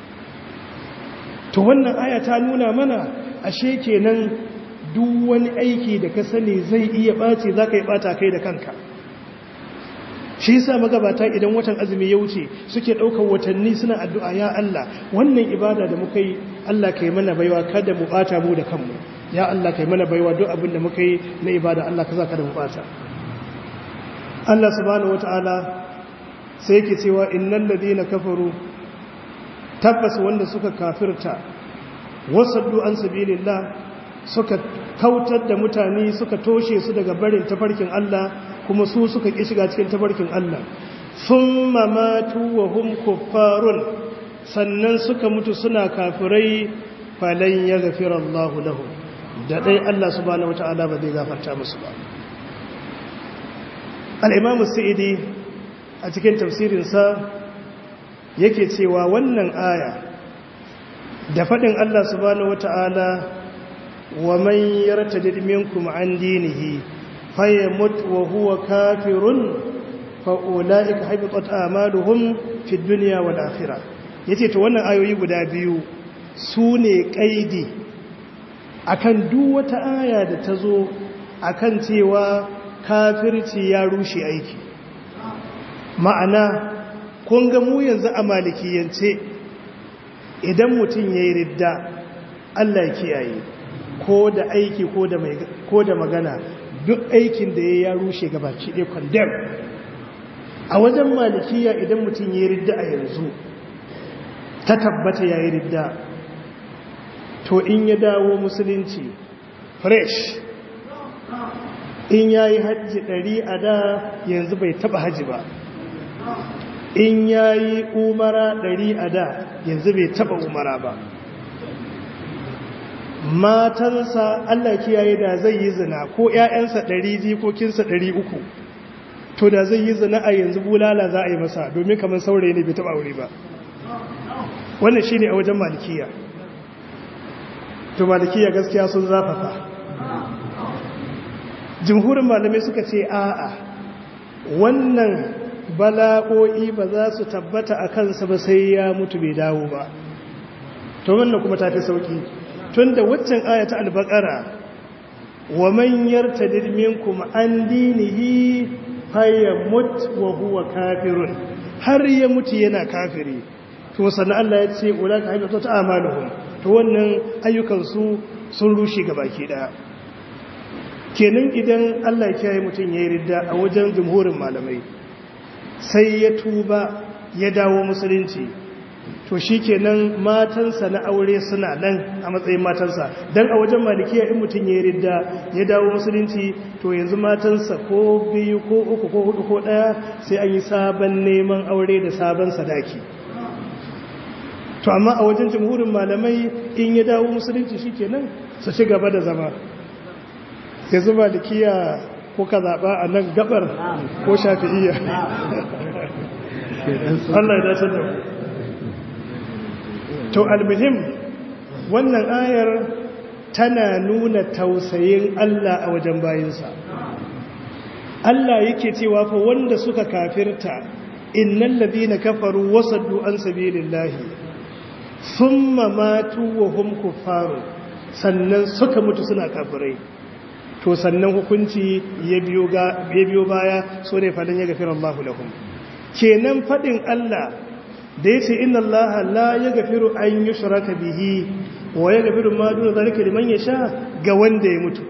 to wannan aya ta nuna mana ashe kenan duk wani aiki da ka sani zai iya ɓace za ka yi ɓata kai da kanka shi yasa magabata idan watan azumi ya wuce suke ɗaukar watanni suna addu'a ya Allah wannan ibada da muka yi Allah kai mana baiwa kada mu bata mu da kanmu ya Allah kai mana baiwa duk abin da muka yi na ibada Allah ka kada mu bata Allah subhanahu wataala sai yake cewa innal ladina kafaru tabbas wanda suka kafirta wasaddu an sabilillah suka kautar da mutane suka toshe su daga barin tafarkin Allah kuma su suka ƙi shiga cikin tabarkin Allah sun mamatu wa hum kuffarun sannan suka mutu suna kafirai falan ya gafira Allah lahu da dai Allah subhanahu wata'ala ba zai gafarta musu ba al-imam sa'idi a cikin tafsirinsa yake cewa wannan aya da faɗin Allah subhanahu wata'ala wa man yartadid minkum an dinihi فيمت وهو كافر فأولئك حبطت آمالهم في الدنيا والآخرة yace to wannan ayoyi guda biyu su ne kaidi akan duk wata aya da ta zo akan cewa kafirci ya rushe aiki ma'ana kun ga mu yanzu a malikiyance idan mutum ya yi ridda Allah ya kiyaye ko da aiki ko da magana duk aikin da ya ya rushe gabaki ɗaya kwandam a wajen malikiya idan mutum ya yi ridda a yanzu ta tabbata ya yi ridda to in ya dawo musulunci fresh in ya yi hajji ɗari a da yanzu bai taɓa hajji ba in ya yi umara ɗari a da yanzu bai taɓa umara ba matansa Allah kiyaye da zai yi zina ko ‘ya'yansa ɗari jikokinsa ɗari uku to da zai yi zina a yanzu bulala za a yi masa domin kamar saurayi ne bai taɓa aure ba wannan shi ne a wajen malikiya to malikiya gaskiya sun zafafa jimhurin malamai suka ce a'a wannan bala'o'i ba za su tabbata a kansa ba sai ya mutu bai dawo ba to wannan kuma tafi sauki tun da waccan ayata albakara wa man yartadid minkum an dinihi fayyamut wa huwa kafirun har ya mutu yana kafiri to sannan Allah ya ce ulaka haibatu ta'amaluhum to wannan ayyukan su sun rushe gabaki daya kenan idan Allah ya kiyaye mutun yayi ridda a wajen jumhurin malamai sai ya tuba ya dawo musulunci to shi kenan matansa na aure suna nan a matsayin matansa don a wajen malikiya in mutum ya ridda ya dawo musulunci to yanzu matansa ko biyu ko uku ko hudu ko daya sai an yi sabon neman aure da sabon sadaki to amma a wajen jamhurin malamai in ya dawo musulunci shi kenan su ci gaba da zama yanzu malikiya ko ka zaɓa a nan gabar ko shafi'iyya Allah ya dace da to almuhim wannan ayar tana nuna tausayin Allah a wajen bayinsa Allah yake cewa fa wanda suka kafirta innal ladina kafaru wasaddu an sabilillahi thumma matu wa hum kuffaru sannan suka mutu suna kafirai to sannan hukunci ya biyo ga ya biyo baya so ne fadan ya gafira Allahu lahum kenan fadin Allah da yace inna Allah la yaghfiru an yushraka bihi wa yaghfiru ma duna zalika liman yasha ga wanda ya mutu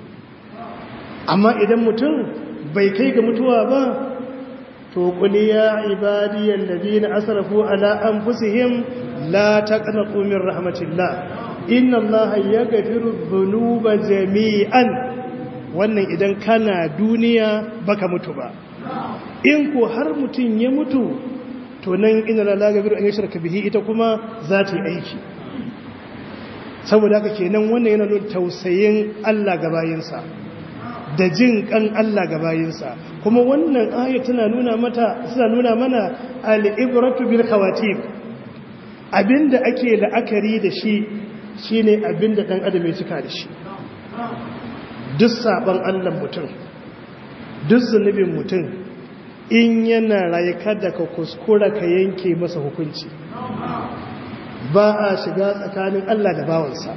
amma idan mutum bai kai ga mutuwa ba to qul ya ibadiyal ladina asrafu ala anfusihim la taqnatu min rahmatillah inna allaha yaghfiru dhunuba jami'an wannan idan kana duniya baka mutu ba in ko har mutun ya mutu to nan inna la yaghfiru an yushraka bihi ita kuma za ta yi aiki saboda haka kenan wannan yana nuna tausayin Allah ga bayinsa da jin kan Allah ga bayinsa kuma wannan aya tana nuna mata suna nuna mana al-ibratu bil khawatib abinda ake la'akari da shi shine abinda dan adam ya cika da shi duk saban Allah mutum duk zunubin mutum in yana raye kada ka kuskura ka yanke masa hukunci ba a shiga tsakanin Allah da bawansa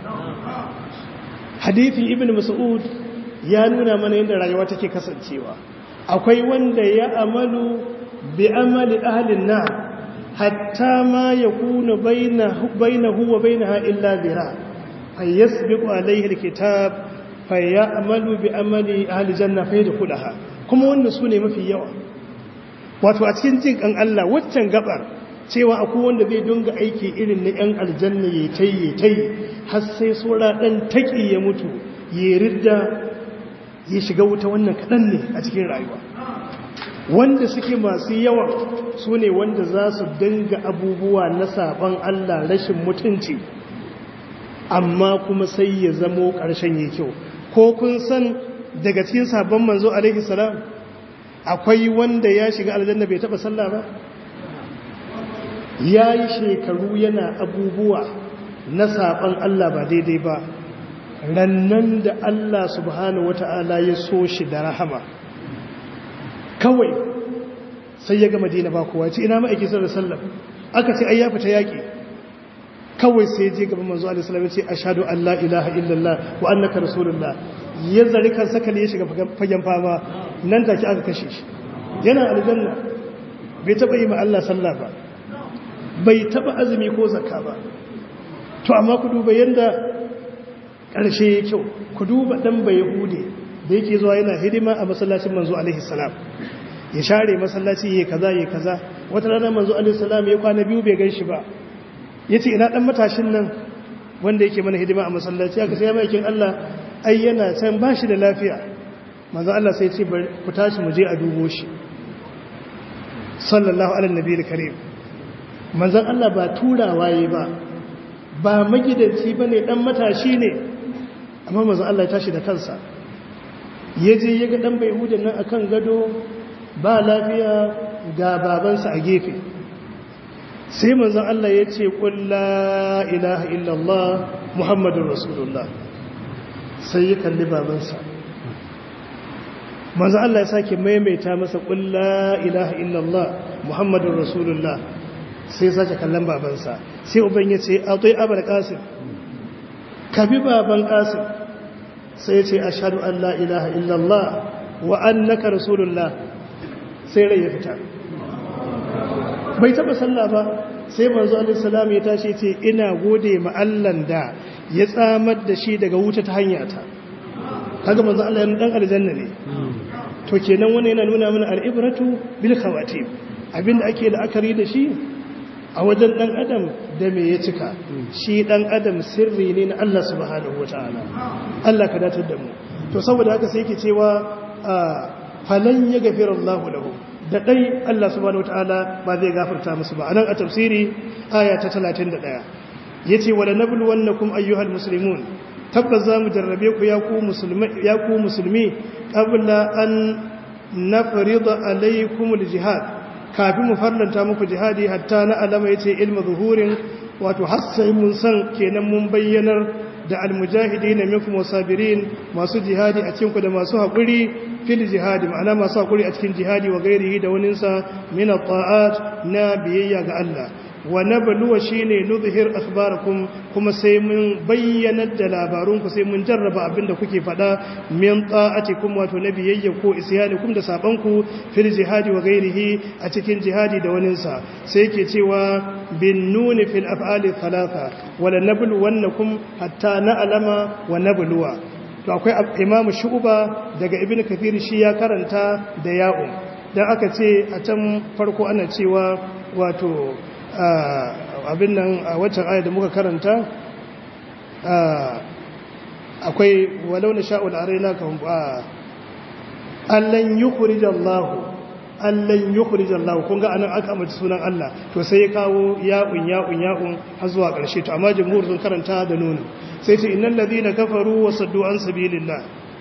hadithin ibn mas'ud ya nuna mana yadda rayuwa take kasancewa akwai wanda ya amalu bi amali ahlin nar hatta ma yakunu bainahu bainahu wa bainaha illa zira fayasbiqu alayhi alkitab fayamalu bi amali ahli janna fayadkhulaha kuma wannan sune mafi yawa wato a cikin jin kan Allah waccan gabar cewa akwai wanda zai dunga aiki irin na yan aljanna yayi tayi tayi har sai sura dan taki ya mutu ya ridda ya shiga wuta wannan kadan ne a cikin rayuwa wanda suke masu yawa su ne wanda za su dinga abubuwa na saban Allah rashin mutunci amma kuma sai ya zamo ƙarshen ya kyau ko kun san daga cikin sabon manzo alaihi salam akwai wanda ya shiga aljanna bai taba sallah ba ya yi shekaru yana abubuwa na saban Allah ba daidai ba rannan da Allah subhanahu wata'ala ya so shi da rahama kawai sai ya ga madina ba kowa ce ina ma'aikin sallar sallar aka ce ai ya fita yaƙi kawai sai je gaban manzo alaihi salam ce ashhadu an la ilaha illallah wa annaka rasulullah ya zari kan sakali ya shiga fagen fama nan take aka kashe shi yana aljanna bai taba yi ma Allah sallah ba bai taba azumi ko zakka ba to amma ku duba yanda karshe ya kyau ku duba dan bai yahude da yake zuwa yana hidima a masallacin manzo alaihi salam ya share masallaci yayi kaza yayi kaza wata rana manzo alaihi salam ya kwana biyu bai gan shi ba ya ce ina ɗan matashin nan wanda yake mana hidima a masallaci aka sai maikin Allah ai yana can ba shi da lafiya manzo Allah sai ce ku tashi mu je a dubo shi sallallahu alaihi nabiyil karim manzon Allah ba turawa yi ba ba magidanci bane dan matashi ne amma manzon Allah ya tashi da kansa yaje ya ga dan bayhudan nan akan gado ba lafiya ga babansa a gefe sai manzon Allah ya ce qul la ilaha illallah muhammadur rasulullah sai ya kalli babansa manzo Allah ya sake maimaita masa qul la ilaha illallah muhammadur rasulullah sai sake kallon babansa sai uban ya ce atai abul qasim ka bi baban qasim sai ya ce ashhadu an la ilaha illallah wa annaka rasulullah sai rai ya fita bai taba sallah ba sai manzo alaihi salam ya tashi ce ina gode ma Allah da ya tsamar da shi daga wuta ta hanyata kaga manzo Allah ya dan aljanna ne to kenan wannan yana nuna mana al'ibratu bil khawatim abinda ake la'akari da shi a wajen dan adam da me ya cika shi dan adam sirri ne na Allah subhanahu wataala Allah ka datar da mu to saboda haka sai yake cewa falan yaghfir Allahu lahu da dai Allah subhanahu wataala ba zai gafarta musu ba anan a tafsiri aya ta 31 yace wala nabluwannakum ayyuhal muslimun tabbas za mu jarrabe ku ya ku musulmi ƙabla an na farida alaikumul jihad kafin mu farlanta muku jihadi hatta na alama ya ce ilmi zuhurin wato hassai mun san kenan mun bayyanar da almujahidi na minkum wasabirin masu jihadi a cikinku da masu haƙuri fil jihadi ma'ana masu haƙuri a cikin jihadi wa gairihi da waninsa min ta'at na biyayya ga Allah wa nabluwa shine nuzhir akhbarakum kuma sai mun bayyanar da labarunku sai mun jarraba abinda kuke fada min ta'atikum wato nabiyayya ko isyanikum da sabanku fil jihadi wa ghairihi a cikin jihadi da waninsa sai yake cewa bin nun fil af'ali thalatha wala nabluwannakum hatta na'lama wa nabluwa to akwai imamu shu'ba daga ibnu kathir shi ya karanta da ya'u dan aka ce a can farko ana cewa wato abin nan a waccan ayar da muka karanta akwai walau na sha'ul arena kan allan yi kurijallahu allan yi kurijallahu kun ga anan aka amince sunan Allah to sai ya kawo ya'un ya'un ya'un har zuwa ƙarshe to amma jumhur sun karanta da nuni sai ce innal ladina kafaru wa saddu an sabilillah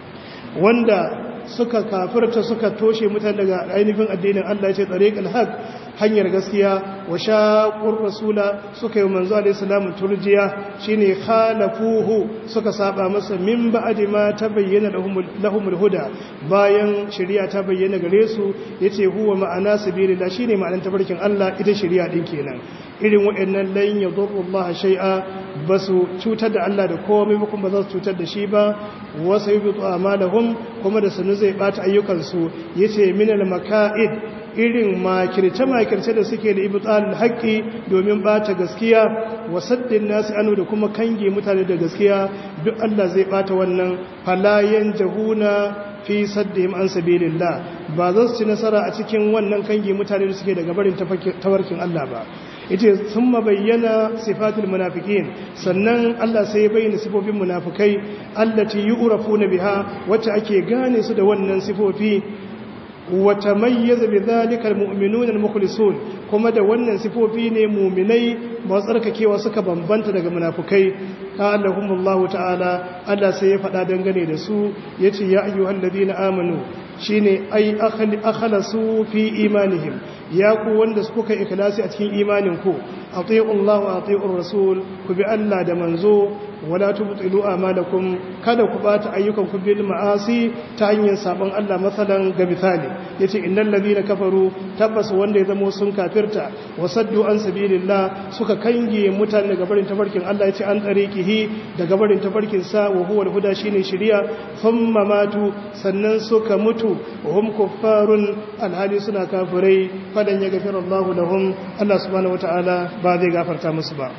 wanda suka kafirta suka toshe mutane daga ainihin addinin Allah ya ce tsariƙal haq hanyar gaskiya wa shaqur rasula suka yi manzo alaihi salamu turjiya shine khalafuhu suka saba masa min ba'di ma tabayyana lahum huda bayan shari'a ta bayyana gare su yace huwa ma'ana sabilillah shine ma'anar tabarkin Allah ita shari'a din kenan irin waɗannan lan yadurru Allah shay'a basu cutar da Allah da komai ba kuma za su cutar da shi ba wasu yubitu amalahum kuma da sanu zai bata ayyukansu yace minal maka'id irin makirce-makirce da suke da ibtalul haqqi domin bata gaskiya wa saddin nasu anu da kuma kange mutane da gaskiya duk Allah zai bata wannan falayan jahuna fi saddihim an sabilillah ba za su ci nasara a cikin wannan kange mutane da suke daga barin tawarkin Allah ba ita sun bayyana sifatul munafikin sannan Allah sai ya bayyana sifofin munafikai allati yu'rafuna biha wacce ake gane su da wannan sifofi wata mayyaza bi zalika almu'minun almukhlisun kuma da wannan sifofi ne mu'minai masu tsarkakewa suka bambanta daga munafikai qala ta'ala Allah sai ya faɗa dangane da su yace ya ayyuhalladhina amanu shine ai akhlasu fi imanihim ya ku wanda kuka ikhlasi a cikin imanin ku atiiu Allah wa atiiur rasul ku bi Allah da manzo wala tubtilu amalakum kada ku bata ayyukan ku bil ma'asi ta hanyar sabon Allah masalan ga misali yace innal ladina kafaru tabbas wanda ya zama sun kafirta wa saddu an sabilillah suka kange mutane daga barin tafarkin Allah yace an tariqihi daga barin tafarkin sa wa huwa al-huda shine shari'a thumma matu sannan suka mutu wa hum kuffarun alhali suna kafirai fadan ya gafara Allah lahum Allah subhanahu wataala ba zai gafarta musu ba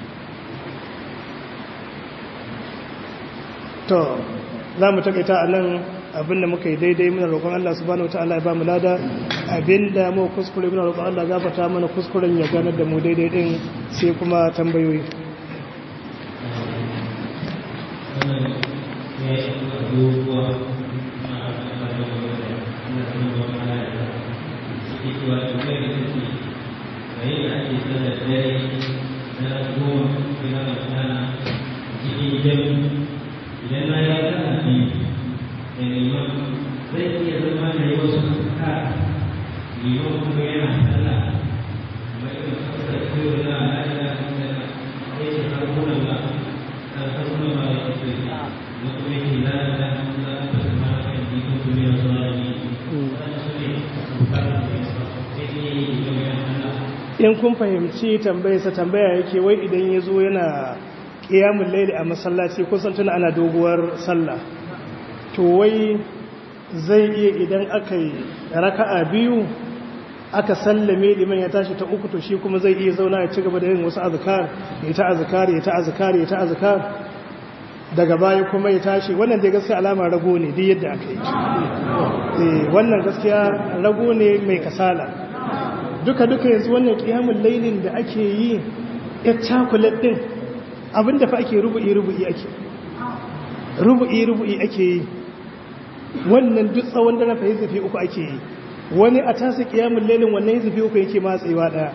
to za mu takaita a nan abinda muka yi daidai muna roƙon Allah subhanahu wa ta'ala ya ba mu lada abinda mu kuskure muna roƙon Allah gafarta mana kuskuren ya ganar da mu daidai din sai kuma tambayoyi Thank you. in kun fahimci tambayarsa tambaya yake wai idan ya zo yana ƙiyamun laili a masallaci kusan tuna ana doguwar sallah to wai zai iya idan aka yi raka'a biyu aka sallame liman ya tashi ta uku to shi kuma zai iya zauna ya ci gaba da yin wasu azkar ya ta azkar ya ta azkar ya ta azkar daga baya kuma ya tashi wannan dai gaskiya alama rago ne duk yadda aka yi eh wannan gaskiya rago ne mai kasala duka duka yanzu wannan kiyamul lailin da ake yi ya chocolate din abinda fa ake rubu'i rubu'i ake rubu'i rubu'i ake yi wannan duk tsawon da na fa zafi uku ake yi wani a tasa kiyamun lailin wannan zafi uku yake matsewa daya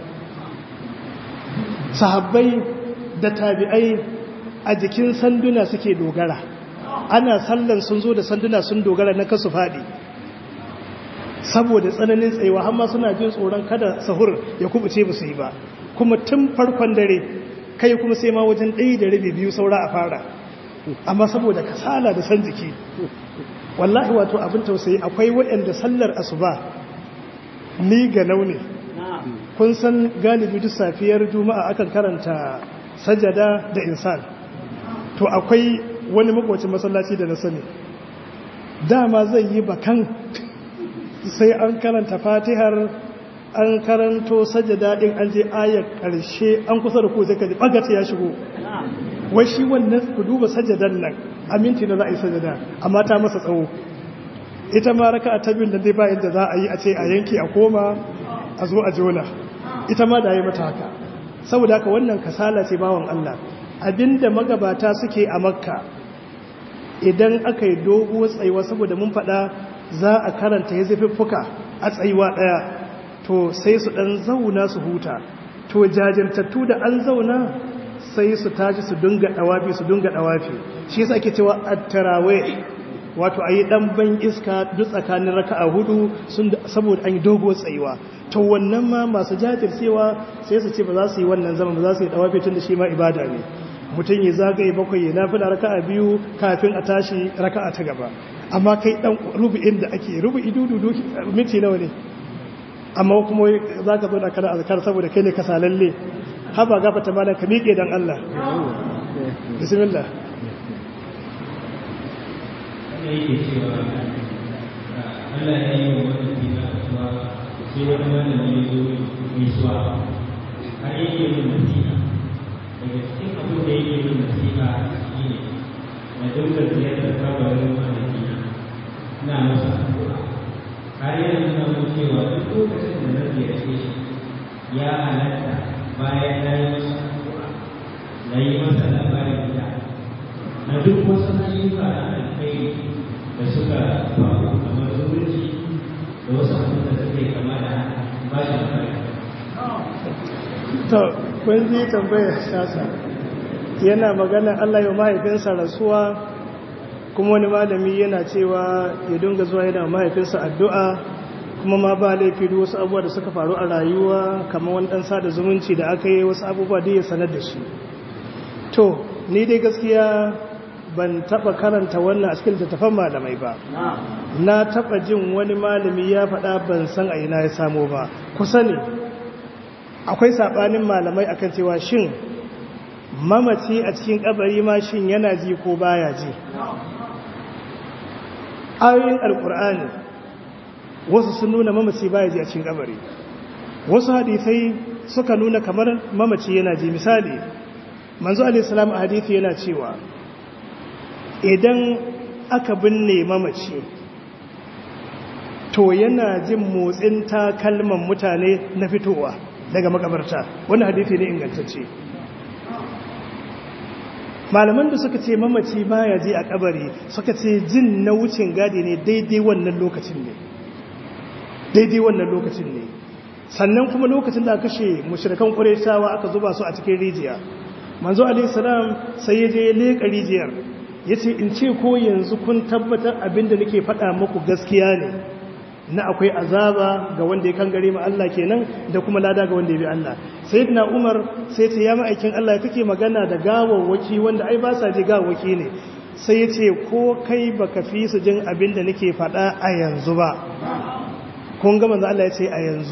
sahabbai da tabi'ai a jikin sanduna suke dogara ana sallan sun zo da sanduna sun dogara na kasu faɗi saboda tsananin tsayewa amma suna jin tsoron kada sahur ya kubuce ba su yi ba kuma tun farkon dare kai kuma sai ma wajen ɗaya da rabi biyu saura a fara amma saboda kasala da san jiki wallahi wato abin tausayi akwai waɗanda sallar asuba ni ga launi kun san galibi duk safiyar juma'a akan karanta sajada da insan to akwai wani makwacin masallaci da na sani dama zai yi bakan sai an karanta fatihar an karanto sajada din an je ayar karshe an kusa da ku sai ka ji bagata ya shigo wai shi wannan ku duba sajadan nan aminti da za a yi sajada amma ta masa tsawo ita ma raka ta biyun da dai ba yadda za a yi a ce a yanki a koma a zo a jona ita ma da yi mata haka saboda haka wannan kasala ce bawan Allah abinda magabata suke a makka idan aka yi doguwar tsayuwa saboda mun faɗa za a karanta ya zafiffuka a tsayuwa ɗaya to sai su ɗan zauna su huta to jajirtattu da an zauna sai su tashi su dunga ɗawafi su dunga ɗawafi shi yasa ake cewa attarawe wato a yi ɗan ban iska duk tsakanin raka a hudu saboda an yi doguwar tsayuwa to wannan ma masu jajircewa sai su ce ba za su yi wannan zama ba za su yi ɗawafi tun da shi ma ibada ne mutum ya zagaye bakwai ya nafi da raka a biyu kafin a tashi raka a ta gaba amma kai ɗan rubu'in da ake rubu'i dudu minti nawa ne amma kuma za ka zo da kana azkar saboda kai ne ka salalle haba gafata malam ka miƙe dan Allah bismillah yake cewa Allah ya yi wa wani fina kasuwa sai wani malami ya zo gaisuwa har yake yin nasiha daga cikin abin da yake yin nasiha shi ne na dinga ziyartar kabarin mahaifina ina masa addu'a har yana nuna mun cewa duk lokacin da na ziyarce shi ya halatta bayan na yi masa addu'a na yi masa labarin da na duk wasu ayyuka na alkhairi da suka faru kamar zumunci da wasu abin da suke kama da ba shi kare. to kun ji tambayar sasa yana magana Allah ya mahaifinsa rasuwa kuma wani malami yana cewa ya dinga zuwa yana mahaifinsa addu'a kuma ma ba laifi da wasu abubuwa da suka faru a rayuwa kamar wani ɗan sada zumunci da aka yi wasu abubuwa da ya sanar da shi to ni dai gaskiya ban taba karanta wannan a cikin littattafan malamai ba na taba jin wani malami ya faɗa ban san a ina ya samo ba kusa ne akwai saɓanin malamai akan cewa shin mamaci a cikin kabari ma shin yana ji ko baya ji ayoyin alkur'ani wasu sun nuna mamaci baya ji a cikin kabari wasu hadisai suka nuna kamar mamaci yana ji misali manzo alaihi salam a hadisi yana cewa idan aka binne mamaci to yana jin motsin takalman mutane na fitowa daga makabarta wannan hadisi ne ingantacce malaman da suka ce mamaci baya ji a kabari suka ce jin na wucin gadi ne daidai wannan lokacin ne daidai wannan lokacin ne sannan kuma lokacin da aka kashe mushrikan qurayshawa aka zuba su a cikin rijiya manzo alaihi salam sai ya je leka rijiyar yace in ce ko yanzu kun tabbatar abinda nake faɗa muku gaskiya ne na akwai azaba ga wanda ya kangare ma Allah kenan da kuma lada ga wanda ya bi Allah sayyidina Umar sai ce ya ma'aikin Allah kake magana da gawawwaki wanda ai ba sa ji gawawwaki ne sai ya ce ko kai baka fi su jin abin da nake faɗa a yanzu ba kun ga manzo Allah ya ce a yanzu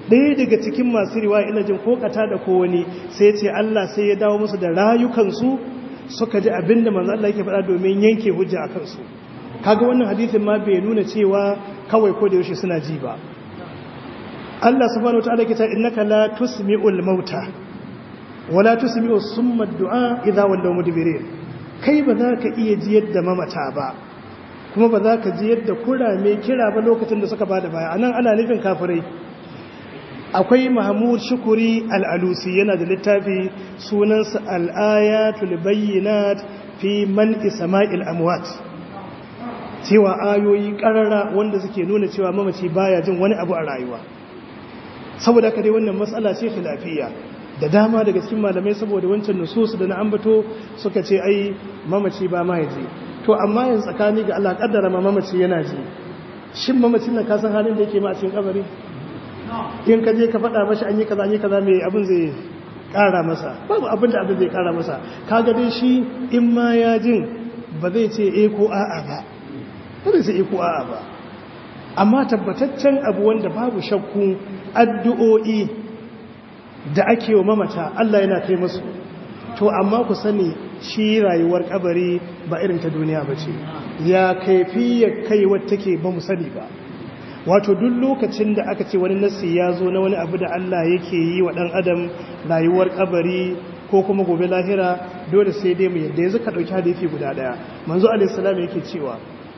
ɗaya daga cikin masu riwaya ina jin kokata da ko wani sai ce Allah sai ya dawo musu da rayukansu suka ji abinda manzo Allah yake faɗa domin yanke hujja a kansu kaga wannan hadisin ma bai nuna cewa kawai ko da yaushe suna ji ba Allah subhanahu wataala yake cewa innaka la tusmi'ul mauta wala tusmi'u summa du'a idza wallaw mudbirin kai ba za ka iya ji yadda mamata ba kuma ba za ka ji yadda kurame kira ba lokacin da suka bada baya anan ana nufin kafirai akwai mahmud shukuri al'alusi yana da littafi sunansa al'ayatul bayyinat fi man isma'il amwat cewa ayoyi karara wanda suke nuna cewa mamaci baya jin wani abu a rayuwa saboda haka dai wannan matsala ce khilafiyya da dama daga cikin malamai saboda wancan nusus da na ambato suka ce ai mamaci ba ma yaji to amma yanzu tsakani ga Allah kaddara ma mamaci yana ji shin mamacin nan ka san halin da yake ma a cikin kabari in ka je ka faɗa mashi an yi kaza an yi kaza mai abin zai ƙara masa babu abin da abin zai ƙara masa kaga dai shi in ma ya jin ba zai ce e ko a'a ba ba zai ce e ko a'a ba amma tabbataccen abu wanda babu shakku addu'o'i da ake wa mamata Allah yana kai musu to amma ku sani shi rayuwar kabari ba irin ta duniya ba ce ya kaifiyar kai wata take ba mu sani ba wato duk lokacin da aka ce wani nassi ya zo na wani abu da Allah yake yi wa ɗan adam rayuwar kabari ko kuma gobe lahira dole sai dai mu yadda yanzu ka ɗauki hadisi guda ɗaya manzo alaihissalam yake cewa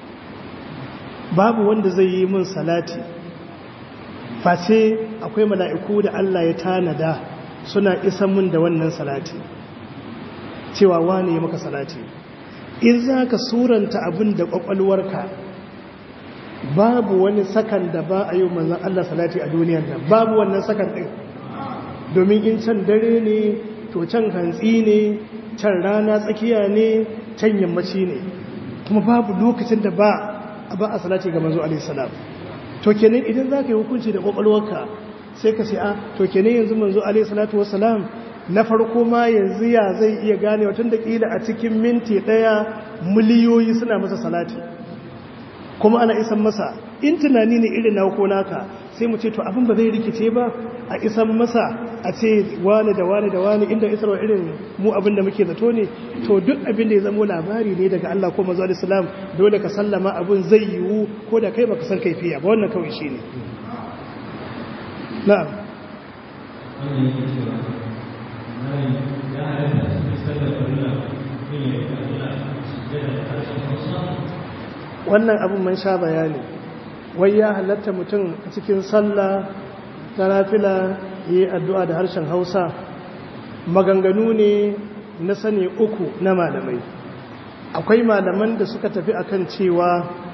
babu wanda zai yi min salati face akwai mala'iku da Allah ya tanada suna isan min da wannan salati cewa wane ya maka salati in za ka suranta abin da ƙwaƙwalwarka babu wani sakan da ba a yi manzan Allah salati a duniyar nan babu wannan sakan ɗin domin in can dare ne to can hantsi ne can rana tsakiya ne can yammaci ne kuma babu lokacin da ba ba a salati ga manzo alaihi salam to kenan idan za ka yi hukunci da kwakwalwarka sai ka sai a to kenan yanzu manzo alaihi salatu wassalam na farko ma yanzu ya zai iya gane watan da kila a cikin minti ɗaya miliyoyi suna masa salati kuma ana isan masa in tunani ne irin na ko naka sai mu ce to abin ba zai rikice ba a isan masa a ce wani da wani da wani inda isarwa irin mu abin da muke zato ne to duk abin da ya zamo labari ne daga Allah ko manzo islam dole ka sallama abin zai yiwu ko da kai baka san kaifiya ba wannan kawai shine na'am wannan yake cewa malam ya halatta cikin sallar farilla yin ya rika Allah sujjada da harshen Hausa wannan abin man sha bayani wai ya halatta mutum a cikin sallah ta nafila yi addu'a da harshen hausa maganganu ne na sani uku na malamai akwai malaman da suka tafi akan cewa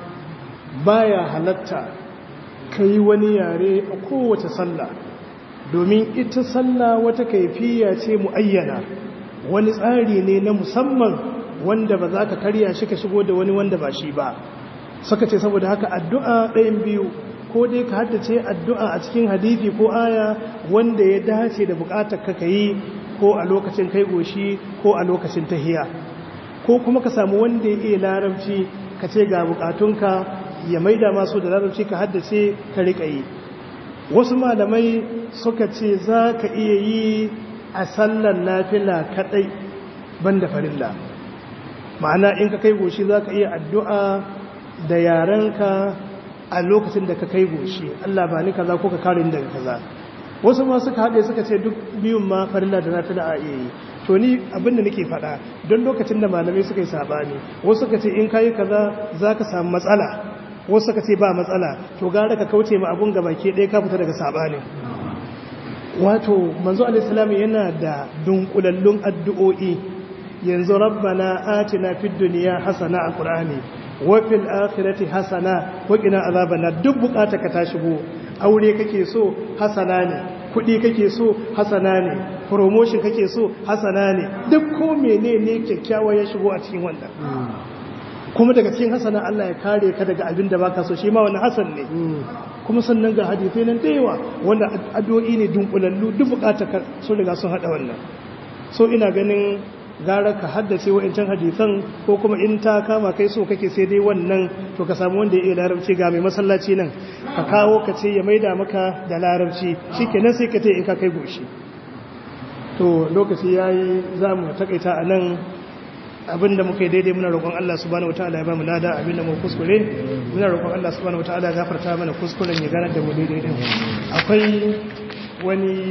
baya halatta ka yi wani yare a kowace sallah domin ita sallah wata kaifiya ce mu'ayyana wani tsari ne na musamman wanda ba za ka karya shi ka shigo da wani wanda ba shi ba suka ce saboda haka addu'a ɗayan biyu ko dai ka haddace addu'a a cikin hadithi ko aya wanda ya dace da buƙatar ka yi ko a lokacin kai goshi ko a lokacin tahiya ko kuma ka samu wanda ya iya larabci ka ce ga buƙatunka ya maida masu da larabci ka haddace ka riƙa yi wasu malamai suka ce za ka iya yi a sallar nafila kaɗai banda farilla ma'ana in ka kai goshi za ka iya addu'a da yarenka a lokacin da ka kai goshi Allah ba ni kaza ko ka kare ni daga kaza wasu ma suka haɗe suka ce duk biyun ma farilla da nata da a iya yi to ni abin da nake faɗa don lokacin da malamai suka yi sabani wasu suka ce in kayi kaza za ka samu matsala wasu suka ce ba matsala to gara ka kauce ma abun gaba ke ɗaya ka fita daga sabani wato manzo alaihi yana da dunkulallun addu'o'i yanzu rabbana atina fid dunya hasana a qur'ani wafil akhirati hasana wa qina azabana duk bukata ka ta shigo aure kake so hasana ne kudi kake so hasana ne promotion kake so hasana ne duk ko menene kyakkyawa ya shigo a cikin wannan kuma daga cikin hasana Allah ya kare ka daga abin da baka so shi ma wani hasan ne kuma sannan ga hadisi nan da yawa wanda addu'o'i ne dunkulallu duk bukata ka sun riga sun hada wannan so ina ganin gara ka haddace wa'incan hadisan ko kuma in ta kama kai so kake sai dai wannan to ka samu wanda ya iya larabci ga mai masallaci nan ka kawo ka ce ya maida maka da larabci shikenan sai ka ce in ka kai goshi to lokaci yayi za mu takaita a nan abinda muka yi daidai muna roƙon Allah subhanahu wataala ya ba mu lada abinda mu kuskure muna roƙon Allah subhanahu wataala ya gafarta mana kuskuren ya ganar da mu daidai din akwai wani